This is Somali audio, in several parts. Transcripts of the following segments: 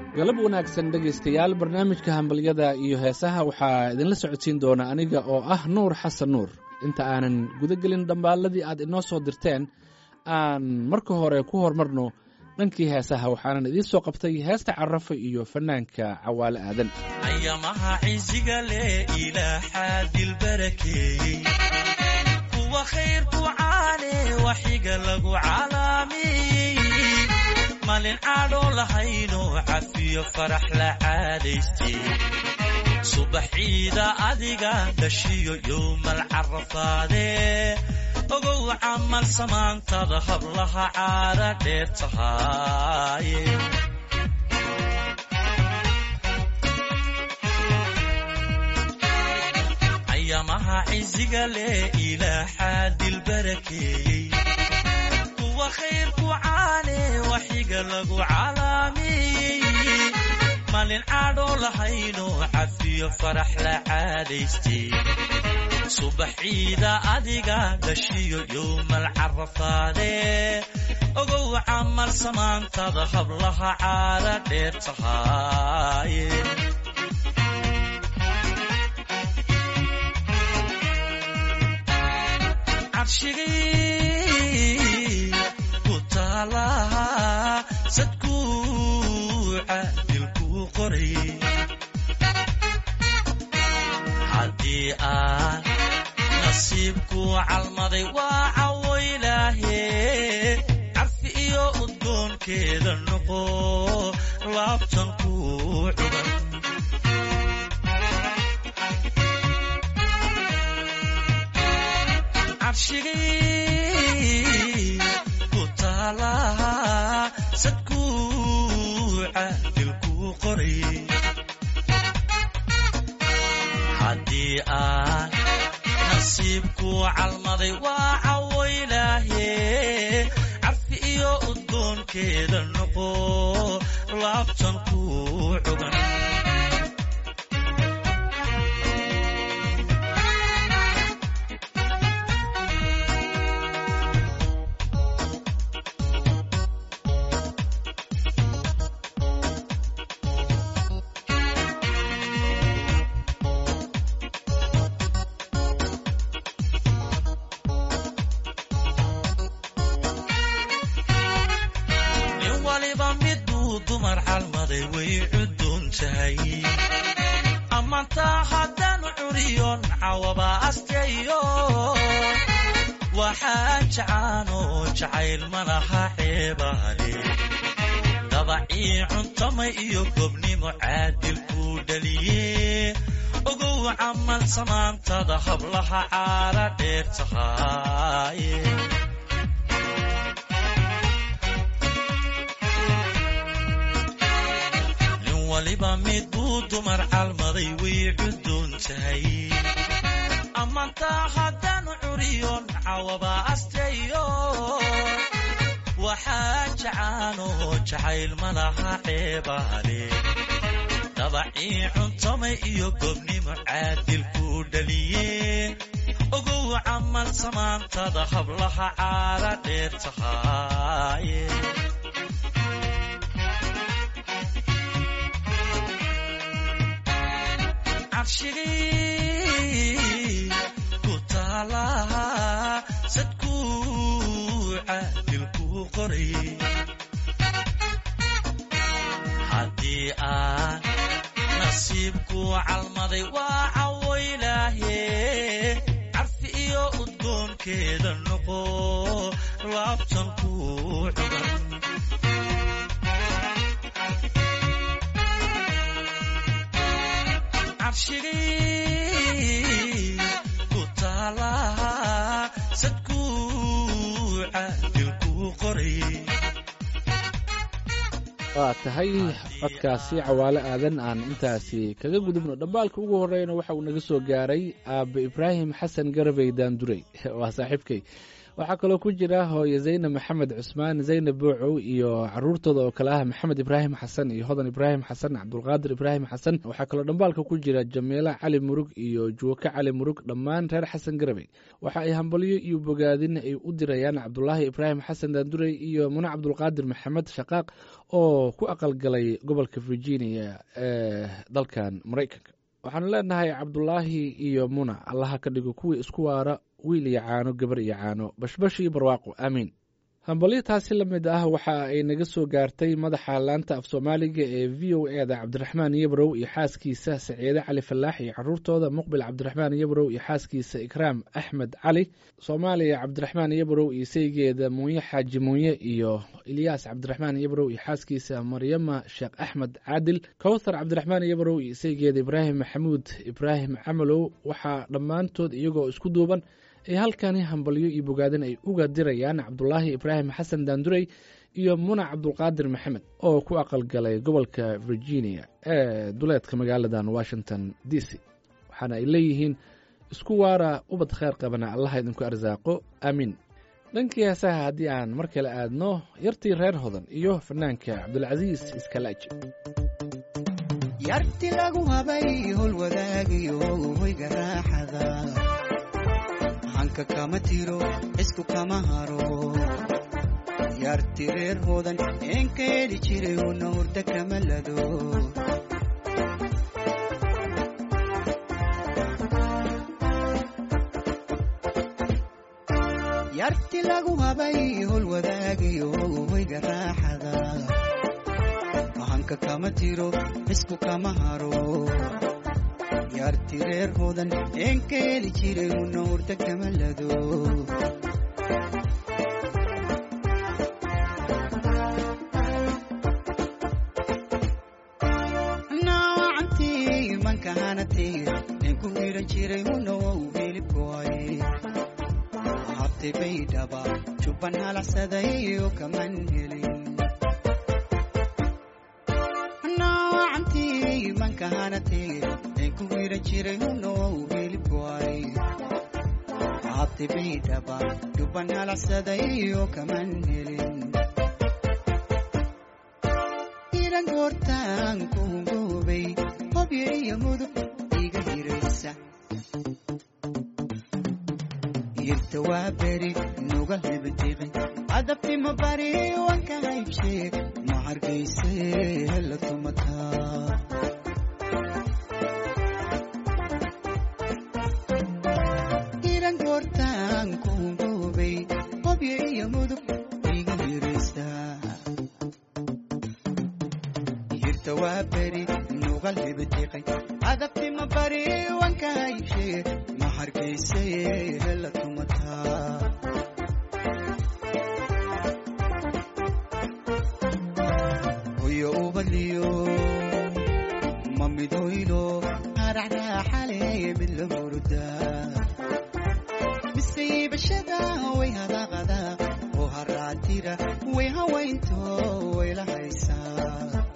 galab wanaagsan dhegaystayaal barnaamijka hambalyada iyo heesaha waxaa idinla socodsiin doona aniga oo ah nuur xasan nuur inta aanan guda gelin dhambaalladii aad inoo soo dirteen aan marka hore ku horumarno dhankii heesaha waxaanan idiin soo qabtay heesta carafa iyo fannaanka cawaale aadan ayamaha ciisiga leh ilaaxaa dilbarakeeyey kuwa khayrku caane waxiga lagu calaamiyey malin caadhoo lahayno cafiyo farax la caadaystay subaxiida adiga dhashiyo yowmal carafaadee ogow camal samaantada hablaha caada dheer tahaaye ayamaha ciisiga leh ilaaxaa dilbarakeeyey kuwa khayrku caane waxiga lagu calaamiyey malin caadhoo lahayno cafiyo farax la caadaystay subaxiida adiga dhashiyo yowmal carafaadee ogow camal samaantada hablaha caada dheer tahaaye carshigii ku taalaha sadkuuca dilkuu qoray haddii aan nasiibku calmaday waa cawo ilaahe carfi iyo udgoonkeeda noqo laabtan ku cuban carshigii ku taalaha sadkuuca dilkuu qoray haddii aan nasiibku calmaday waa cawo ilaahe carfi iyo udgoonkeeda noqo laabtan ku cuban nin waliba midbuu dumar calmaday way cuduun tahay ammaantaa haddaan curiyon cawaba astayo waxaa jacaanoo jacayl malaha ceebaale dabacii cuntamay iyo gobnimo caadil kuu dhaliye ogow camal samaantada hablaha caara dheer tahaaye nin waliba mid buu dumar calmaday way cuduun tahay ammaantaa haddaan curiyon cawaba astayo waxaa jacaanoo jacayl malaha ceebaale dabacii cuntamay iyo gobnimo caadil kuu dhaliye ogow camal samaantada hablaha caara dheer tahaaye carshigii ku taalaha sadkuuca dilkuu qoray haddii aan nasiibku calmaday waa cawo ilaahe carfi iyo udgoonkeeda noqo laabtan ku cuban carshigii ku taalaha sadkuuca dilkuu qoray waa tahay codkaasi cawaale aadan aan intaasi kaga gudubno dhambaalka ugu horreyna waxa uu naga soo gaaray aabe ibraahim xasan garabey daandurey waa saaxiibkay waxaa kaloo ku jira hooye zaynab maxamed cusmaan zaynab buucow iyo caruurtooda oo kale ah maxamed ibraahim xasan iyo hodan ibraahim xasan cabdulqaadir ibraahim xasan waxaa kaloo dhambaalka ku jira jamiila cali murug iyo juwake cali murug dhammaan reer xasan garabey waxa ay hambalyo iyo bogaadin ay u dirayaan cabdulaahi ibraahim xasan daandurey iyo mune cabdulqaadir maxamed shaqaaq oo ku aqalgalay gobolka virginia ee dalkan maraykanka waxaanu leenahay cabdulaahi iyo muna allaha ka dhigo kuwii isku waara wiil iyo caano gabar iyo caano bashbash iyo barwaaqo aamiin hambalyo taasi la mid ah waxa ay naga soo gaartay madaxa laanta af soomaaliga ee v o e da cabdiraxmaan yabrow iyo xaaskiisa saciide cali falaax iyo caruurtooda muqbil cabdiraxmaan yabrow iyo xaaskiisa ikraam axmed cali soomaaliya cabdiraxmaan yabrow iyo saygeeda muunye xaaji muunye iyo ilyaas cabdiraxmaan yabrow iyo xaaskiisa maryama sheekh axmed caadil kowthar cabdiraxmaan yabrow iyo saygeeda ibraahim maxamuud ibraahim camalow waxaa dhammaantood iyagoo isku duuban ay halkani hambalyo iyo bogaadin ay uga dirayaan cabdulaahi ibraahim xasan daandurey iyo muna cabdulqaadir maxamed oo ku aqalgalay gobolka virginia ee duleedka magaaladan washington d c waxaana ay leeyihiin isku waara ubad kheyr qabana allaha idinku arsaaqo aamiin dhankii heesaha haddii aan mar kale aadno yartii reer hodan iyo fanaanka cabdulcasiis iskalaaji yarti lagu habay hol wadaagayo hoyga raaxada hanka kama tiro isku kama haro yarti reer hodan eenka heli jiray una hurda kama lado yarti lagu habay hol wadaagayo hoyga raaxada hanka kama tiro isku kama haro yarti reer hodan eenka heli jiray una hurda kama lado naawacantii mankahanatay ninku hiran jiray una wow hilibkoay habtay baydhaba jubban halacsaday oo kaman helin naawacantii mankahanatay ninku hiran jiray una wow hilibkoay habtay baydhaba jubban halacsaday oo kaman helin iran goortaan kuungoobay hobyo iyo mudug iga hiraysa irta waa beri nuga hebadiqin adabtima bari wanka haybshe ma hargayse hela tumataa iran goortaan kuungoobay hobyo iyo mudug iga hiraysa irta waa beri nugal hebadiqay adabtima bari wanka haybshe ma hargayse hela tumataa hoyo ubaliyo ma midoylo haracraaxale mid la murda misaybashada way hadaqada oo haraatira way hawaynto way la haysaa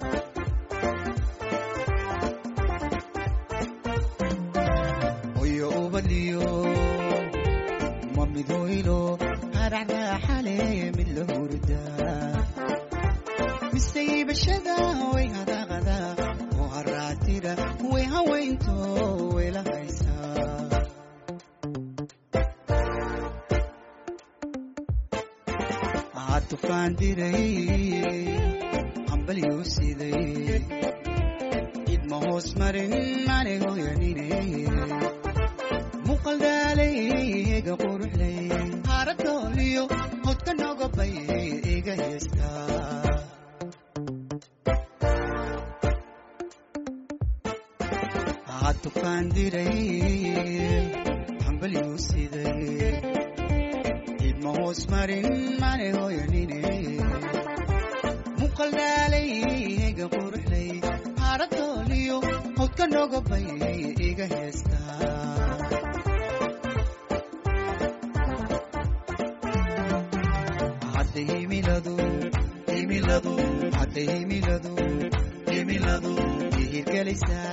hoyo ubaliyo ma midoylo haracraaxale mid la hurda misaybashada way hadaqada oo haraatira way hawaynto way la haysaa aa tufaan diray hambalyuu siday idma hoos marin mane hoyanine muqaldaalay ega quruxlay haaradooliyo hodka nogobay iga heestaa aa tufaan diray hambalyuu siday idma hoos marin mane hoyanine muqaldaalay ega quruxlay haaradooliyo hodka nogobay iga heestaa hadda himiladu himiladu hadda himiladu himiladu ihirgelaysaa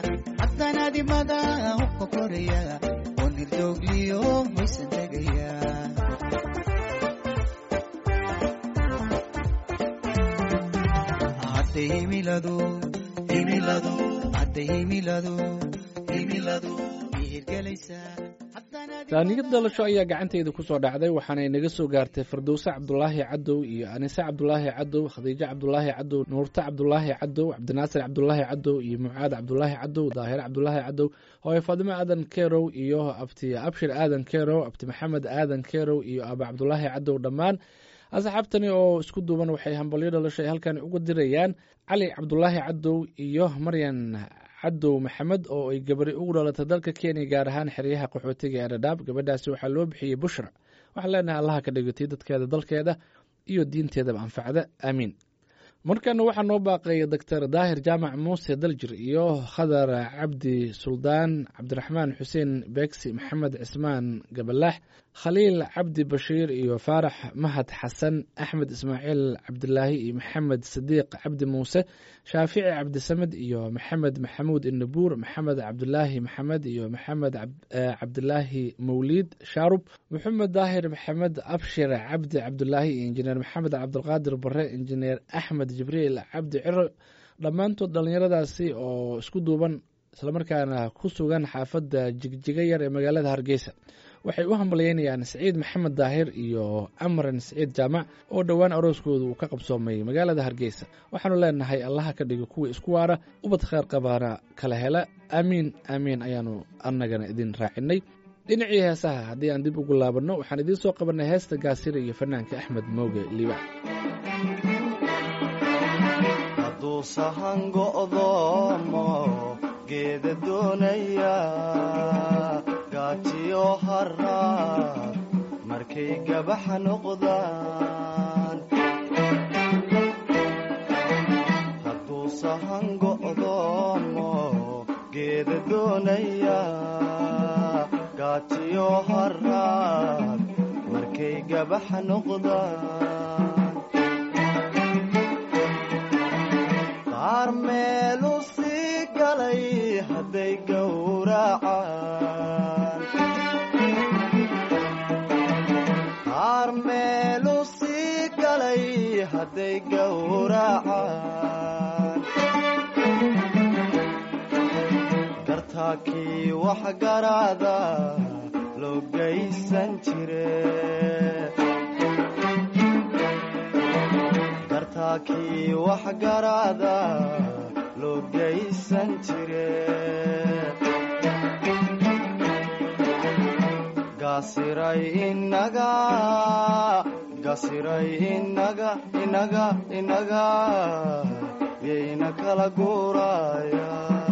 haddanaadimada hubka koraya oo nirdoogliyo hoysan tegaya hadday himiladu himiladu hadday himiladu himiladu ihirgelaysaa taaniyad dhalasho ayaa gacantayda ku soo dhacday waxaanay naga soo gaartay firdowse cabdulaahi cadow iyo anise cabdulaahi cadow khadiijo cabdulaahi cadow nuurte cabdulaahi cadow cabdinaasir cabdulaahi cadow iyo mucaad cabdulaahi cadow daahir cabdulaahi cadow hooye faadimo aadan kerow iyo abti abshir aadan kerow abti maxamed aadan kerow iyo aba cabdulaahi cadow dhammaan asxaabtani oo isku duuban waxay hambalyo dhalasho ay halkan uga dirayaan cali cabdulaahi cadow iyo maryan cadow maxamed oo ay gabari ugu dhalatay dalka kenya gaar ahaan xeryaha qaxootiga ee dhadhaab gabadhaasi waxaa loo bixiyey bushra waxaan leenahay allaha ka dhigatay dadkeeda dalkeeda iyo diinteedaba anfacda aamiin markana waxaa noo baaqaya doctor daahir jaamac muuse daljir iyo khadar cabdi suldaan cabdiraxmaan xuseen beegsi maxamed cismaan gabalaax khaliil cabdi bashiir iyo faarax mahad xasan axmed ismaaciil cabdilaahi iyo maxamed sadiiq cabdi muuse shaafici cabdisamed iyo maxamed maxamuud inabuur maxamed cabdilaahi maxamed iyo maxamed cabdilaahi mawliid shaarub maxamed daahir maxamed abshir cabdi cabdilaahi iyo injineer maxamed cabdilqaadir bare injineer axmed jibriil cabdi ciro dhammaantood dhallinyaradaasi oo isku duuban islamarkaana ku sugan xaafadda jigjiga yar ee magaalada hargeysa waxay u hambalyeynayaan siciid maxamed daahir iyo amran siciid jaamac oo dhowaan arooskooda uu ka qabsoomay magaalada hargeysa waxaanu leenahay allaha ka dhigo kuwa isku waara ubad kheyr qabaana kala hela aamiin aamiin ayaanu annagana idin raacinay dhinacii heesaha haddii aan dib ugu laabanno waxaan idiin soo qabanay heesta gaasira iyo fanaanka axmed mooge liiba hadduu sahan go'doomo geeda doonaya gaajiyo haraad markay gabaxa noqdaan hadduu sahan go'doomo geeda doonaya gaajiyo haraad markay gabaxa noqdaan qaar meelu sii galay hadday gowracaan qaar meelu sii galay hadday gowracaan gartaakii wax garaada loo gaysan jire gartaakii wax garaada loo gaysan jire gaasiray inaga gasiray inaga inaga inaga yayna kala guuraya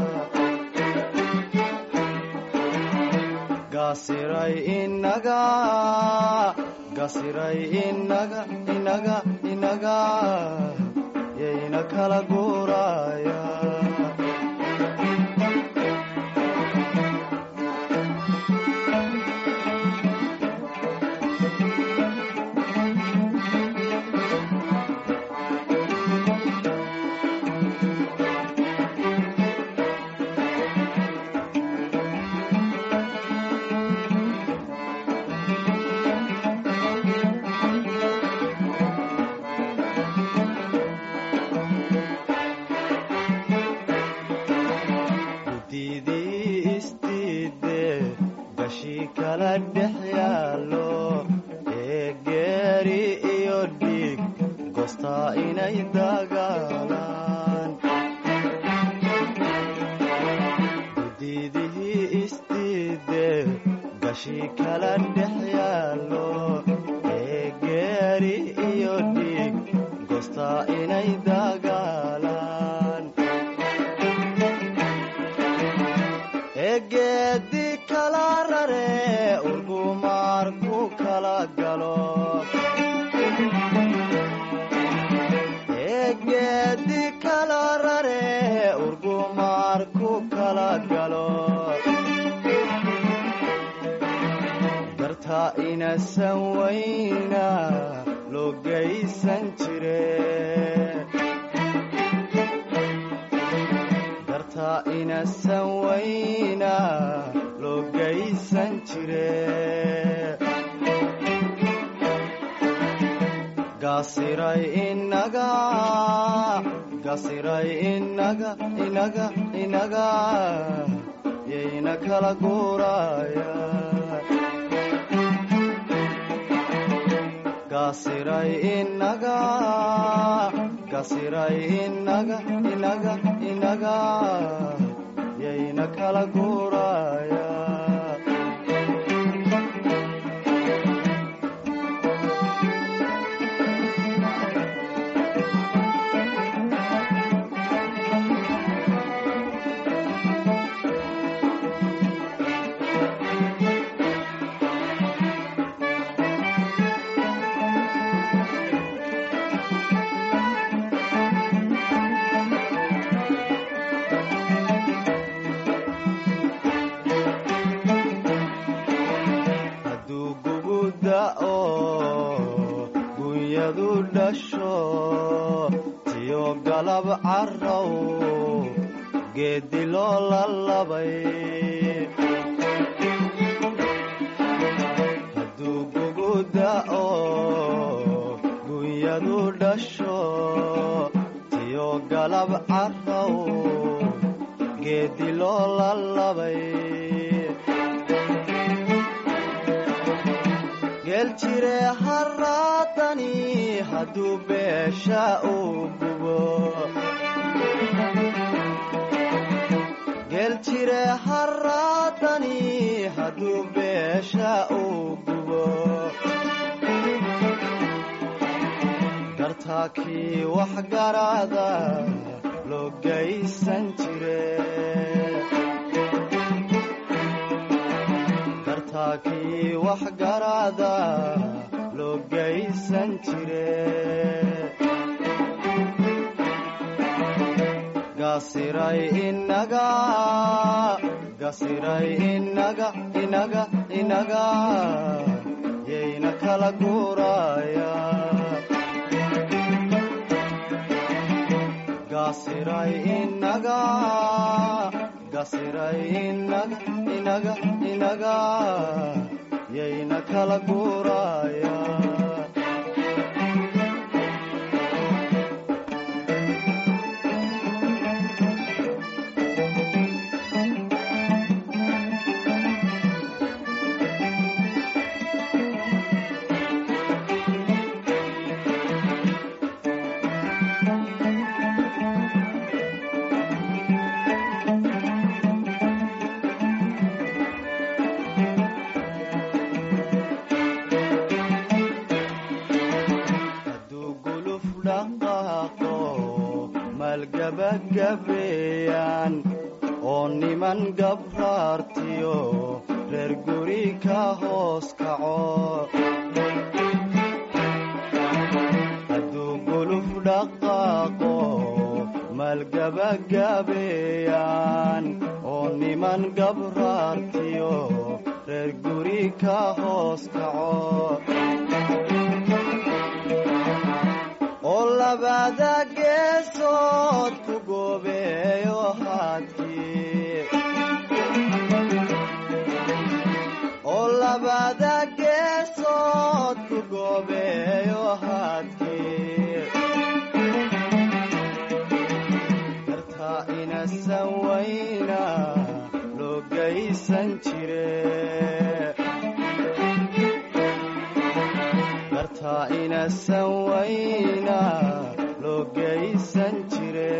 gasiray inaga gasiray inaga inaga inaga yayna kala guuraya gudidii istiide gashi kala dhex yaalo ee geeri iyo dhiig goostaa inay dagaalaan gudidihii istiide gashi kala dhex yaalo ee geeri iyo dhiig goostaa inay dagaalaan egeedi kala rare urgumaar ku kala galo egeedi kala rare urgumaar ku kala galo garta inasan wayna loo gaysan jire garta inasan wayna loo gaysan jire gasiray inaga gasiray inaga inaga inaga yayna kala guuraya gasiray inaga gasiray inaga inaga inaga yayna kala guuraya hadduu gugu da'o gunyadu dhasho tiyo galab carrow geeddi loo lalabay hadduu gugu da'o gunyadu dhasho tiyo galab carrow geeddi loo lalabay geeljire haraadani hadduu beesha uu gubo geeljire haraadani hadduu beesha uu gubo gartaakii wax garaada loo gaysan jire gartaakii wax garaada loo gaysan jire gasiray inaga gasiray inaga inaga inaga yayna kala guuraya gasiray inaga gasiray inaga inaga inaga yayna kala guuraya hadduu guluf dhaqaaqo maalgabagabeeyaan oo niman gabraartiyo reer guri ka hoos kaco hadduu guluf dhaqaaqo maalgabagabeeyaan oo niman gabraartiyo reer guri ka hoos kaco oo labada geesood ku goobeeyo haadkii oo labada geesood ku goobeeyo haadkii gartaa inasan wayna loo gaysan jire gartaa inasan wayna loo gaysan jire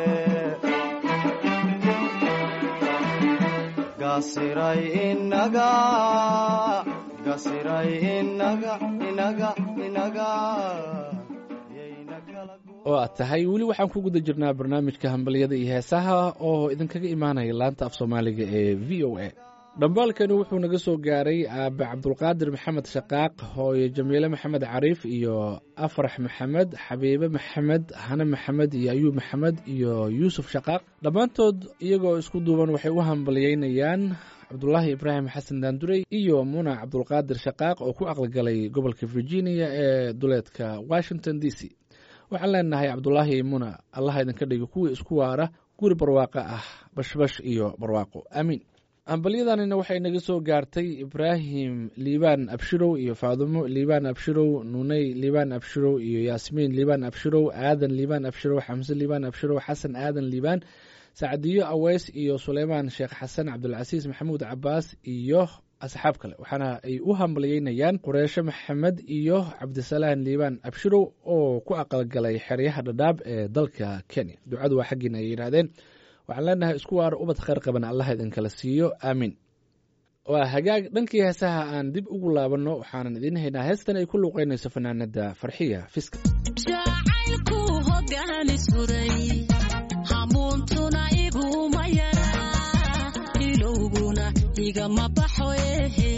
gasiray inaga gasiray inaga inaga inaga yayna kala gu- oo aad tahay weli waxaan ku guda jirnaa barnaamijka hambalyada iyo heesaha oo idinkaga imaanaya laanta af soomaaliga ee v o a dhambaalkani wuxuu naga soo gaaray aabe cabdulqaadir maxamed shaqaaq hooyo jamiile maxamed cariif iyo afrax maxamed xabiibe maxamed hane maxamed iyo ayuub maxamed iyo yuusuf shaqaaq dhammaantood iyagoo isku duuban waxay u hambalyeynayaan cabdulaahi ibraahim xasan daandurey iyo muna cabdulqaadir shaqaaq oo ku aqligalay gobolka virginia ee duleedka washington d c waxaan leenahay cabdulaahi muna allaha idinka dhigo kuwii isku waara guri barwaaqo ah bashbash iyo barwaaqo aamiin hambalyadanina waxay naga soo gaartay ibraahim liibaan abshirow iyo faadumo liibaan abshirow nuney liibaan abshirow iyo yaasmiin liibaan abshirow aadan liibaan abshirow xamse liibaan abshirow xasan aadan liibaan sacdiyo aweys iyo suleymaan sheekh xasan cabdulcasiis maxamuud cabaas iyo asxaab kale waxaana ay u hambalyeynayaan qureesho maxamed iyo cabdisalaan liibaan abshirow oo ku aqalgalay xeryaha dhadhaab ee dalka kenya ducadu waa xaggiina ay yidhaahdeen waxaan leenahay isku waar ubad khayr qaban allah idinkala siiyo aamiin waa hagaag dhankii heesaha aan dib ugu laabanno waxaanan idiin haynaa heestan ay ku luuqeynayso fanaanada farxiya fiska jacaylku hogaani suray hamuuntuna iguma yaraa ilowguna igama baxo ehe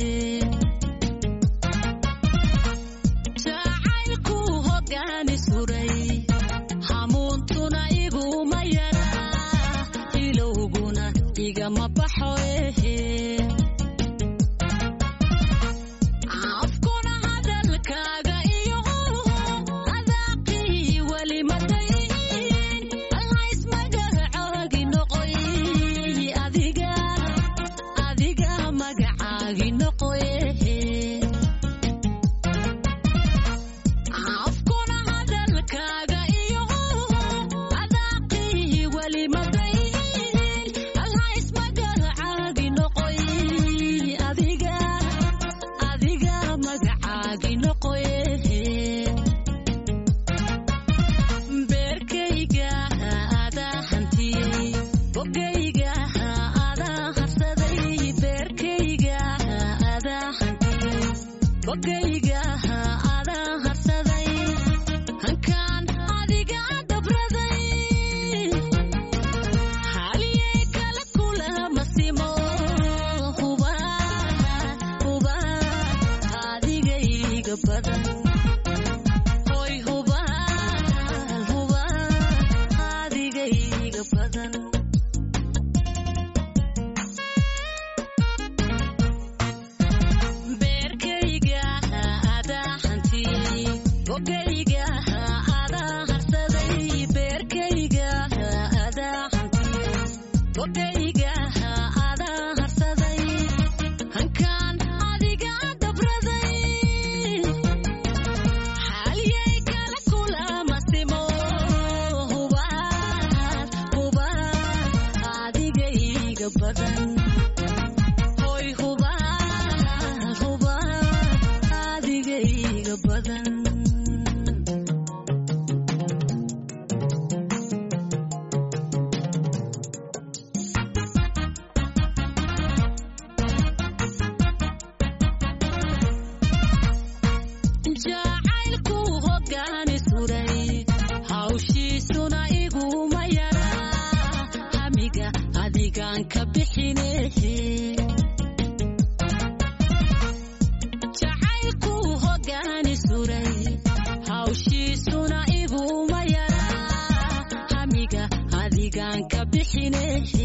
jacaylku hogaani suray hamuuntuna iguma yaraa ilowguna igama baxo ehe afkuna hadalkaaga iyo adaaqii weli madayn allaismagacaagi noqoy adiga adiga magacaagi noqoy afkuna hadalkaaga iyo adaaqii weli madayn allaismagacaagi noqoy adiga adiga magacaagi noqoye beerkayga adaa hantiyey bogayga adaa harsaday beerkayga adaa hantiyey bogayga adaa harsaday hankaan adiga dabraday haliyey kala kulama simo huba huba adigayga badan hoy huba huba adigayga badan beerkayga adaa hantiyey bogayga adaa harsaday beerkayga adaa hantiyey bogayga adaa harsaday hankaan adiga dabraday xaaliyey kala kulama simo huba huba adigayga badan hoy huba huba adigayga badan jacaylku hogaani suray hawshiisuna iguma yaraa hamiga adigaan ka bixinehe jacaylku hogaani suray hawshiisuna iguma yaraa hamiga adigaan ka bixinehe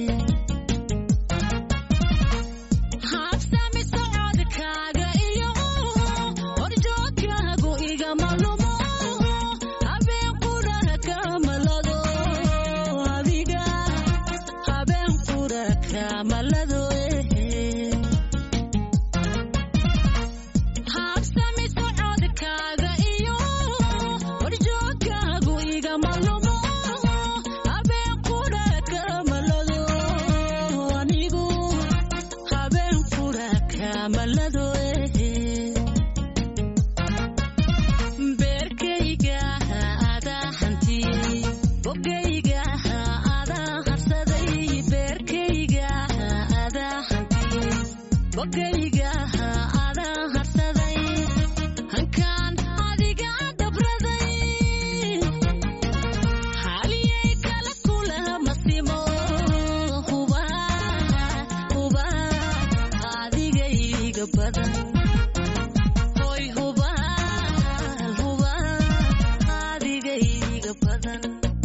habsami socodkaaga iyo horjoogkaagu igama lumo habeen qura kamalado adiga habeen qura kamalado habsami socodkaaga iyo horjoogkaagu igama lumo habeen qura kamalado anigu habeen qura kamalado beerkayga adaa hantiyey bogayga adaa harsaday beerkayga adaa hantiyey bogayga adaa harsaday hankaan adiga dabraday xaaliyey kala kulama simo huba huba adigayga badan hoy huba huba adigayga badan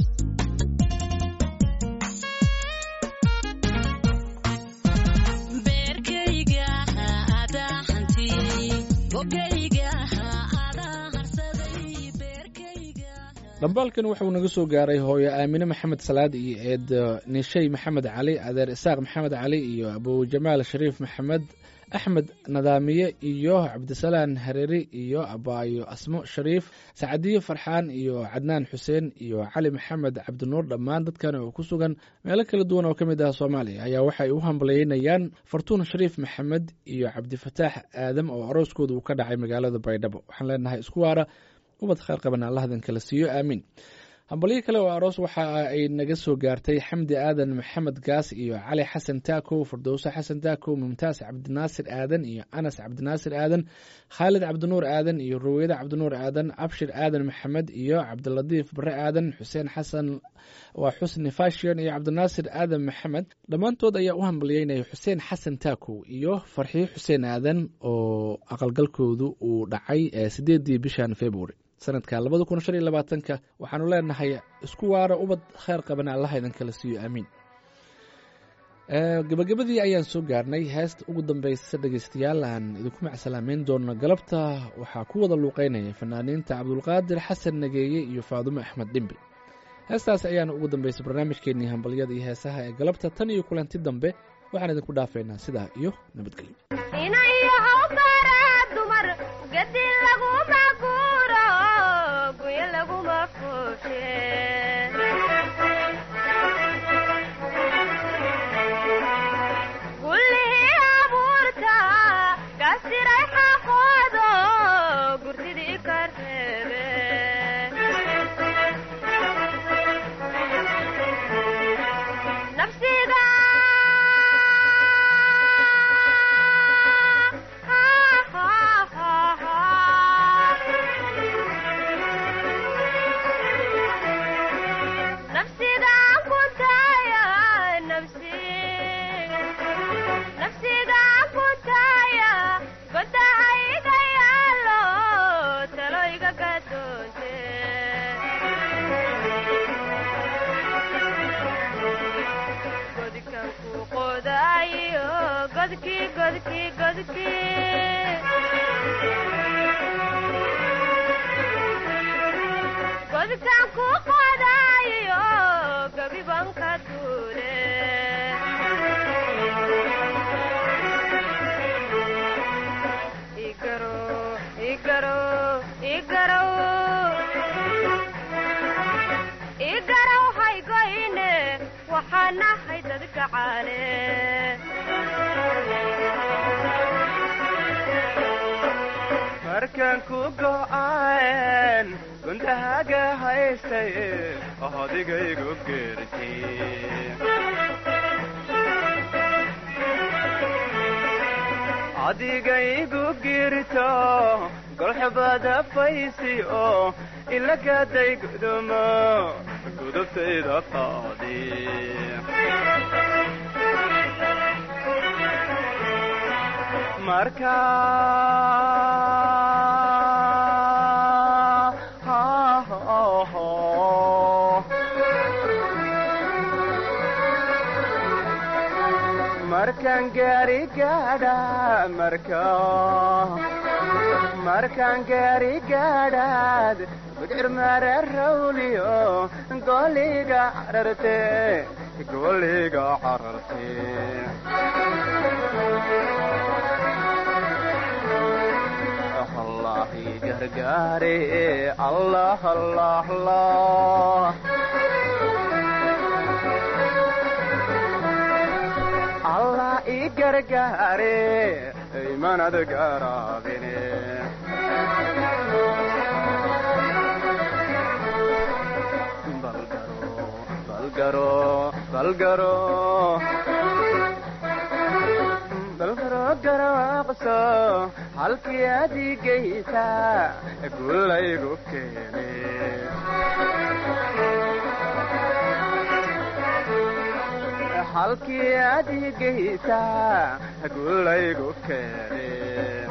beerkayga adaa hantiyey bogayga adaa harsaday beerkayga dhambaalkan wuxuu naga soo gaaray hooyo aamine maxamed salaad iyo eed nishey maxamed cali adeer isaaq maxamed cali iyo abujamaal shariif maxamed axmed nadaamiye iyo cabdisalaan hareeri iyo abaayo asmo shariif sacadiye farxaan iyo cadnaan xuseen iyo cali maxamed cabdinuur dhammaan dadkan oo ku sugan meelo kala duwan oo ka mid ah soomaaliya ayaa waxay u hambalyeynayaan fartuun shariif maxamed iyo cabdifataax aadam oo arooskooda uu ka dhacay magaalada baydhabo waxaan leenahay isku waara ubad khayr qaban allahadan kala siiyo aamiin hambalyo kale oo aroos waxa ay naga soo gaartay xamdi aadan maxamed gaas iyo cali xasan taakow firdowse xasan taakow mumtaas cabdinaasir aadan iyo anas cabdinaasir aadan khaalid cabdinuur aadan iyo ruweyde cabdinuur aadan abshir aadan maxamed iyo cabdilatiif bare aadan xuseen xasan waa xusni fashion iyo cabdinaasir aadan maxamed dhammaantood ayaa u hambalyeynaya xuseen xasan taakow iyo farxiyo xuseen aadan oo aqalgalkoodu uu dhacay sideedii bishan february sanadka labada kun shan iyo labaatanka waxaanu leenahay isku waara ubad kheyr qabana allaha idin kala siiyo aamiin gabagabadii ayaan soo gaarnay heesta ugu dambeysa dhegeystayaal aan idinku macsalaameyn doono galabta waxaa ku wada luuqeynaya fanaaniinta cabdulqaadir xasan nageeye iyo faadumo axmed dhimbi heestaas ayaana ugu dambeysay barnaamijkeenii hambalyada iyo heesaha ee galabta tan iyo kulanti dambe waxaan idinku dhaafeynaa sidaa iyo nabadgelyo markaan ku go'aan gundahaga haystay odigaygu geerti adigaygu girto golxubada faysi oo ilagaday gudumo gudubtayda qaadi marka markaan gaari gaadha marka markaan gaari gaadhaad gudcir mara rawliyo goliga cararte goliga cararte allahi gargaare allah allah allah allah i gargaare imanad garaabine balgaro balgaro balgaro garaaqso halkii adigaysa gulaygu keene halkii adigaysa gulaygu keene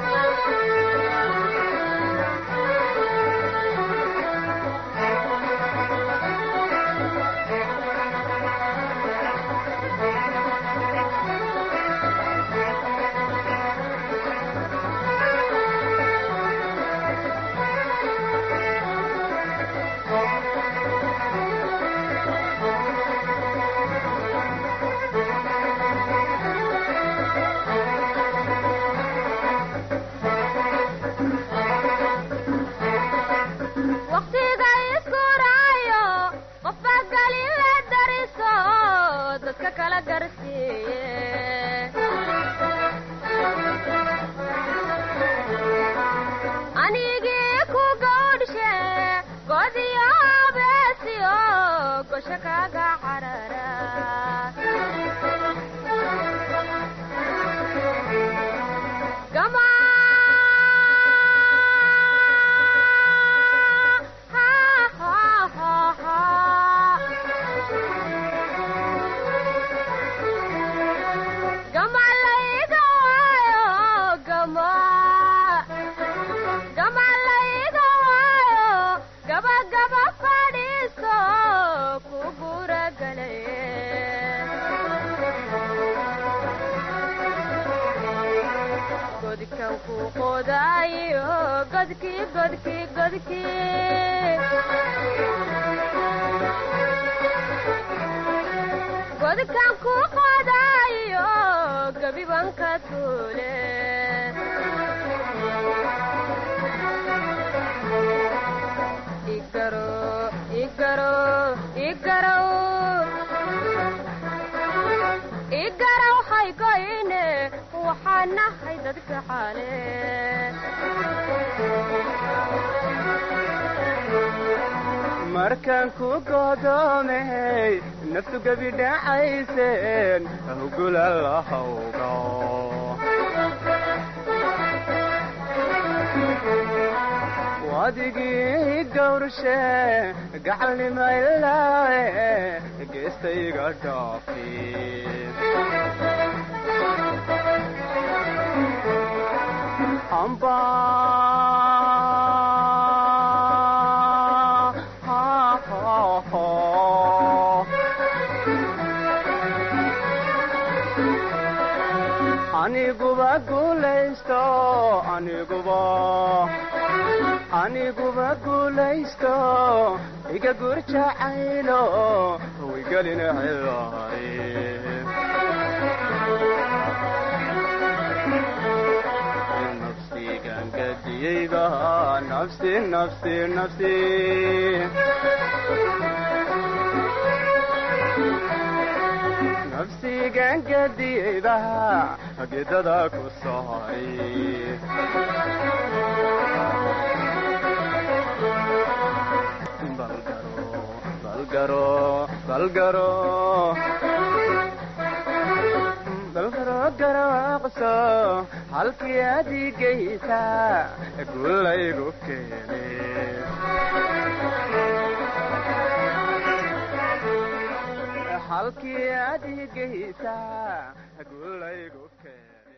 dadka kala garsiiye anigii ku gawdhishe godiyo beesiyo gosho kaga carara gama ha ha ha ha gama layga waayo gama gama layga waayo gaba gaba fadhiiso ku guragalaye godkan ku qodaayo godkii godkii godkii godkan ku qodaayo gabibanka tuule igaro igaro igarow igaraw haygoyne waxaan nahay dadka xaale markaan ku godoomay naftu gebi dhacayseen hugula lahawgo wadigii gawrshe gacalnima ilaawe geestayga dhaafi amba ha ha ha aniguba guulaysto aniguba aniguba guulaysto iga gurjacaylo wigelin cilaari nafsigan gadiyeyba nafsi nafsi nafsi nafsigan gadiyeyba gedada ku socay balgaro balgaro balgaro garaaqso halkii adigaysa gulaygu keene halkii adigaysa gulaygu keene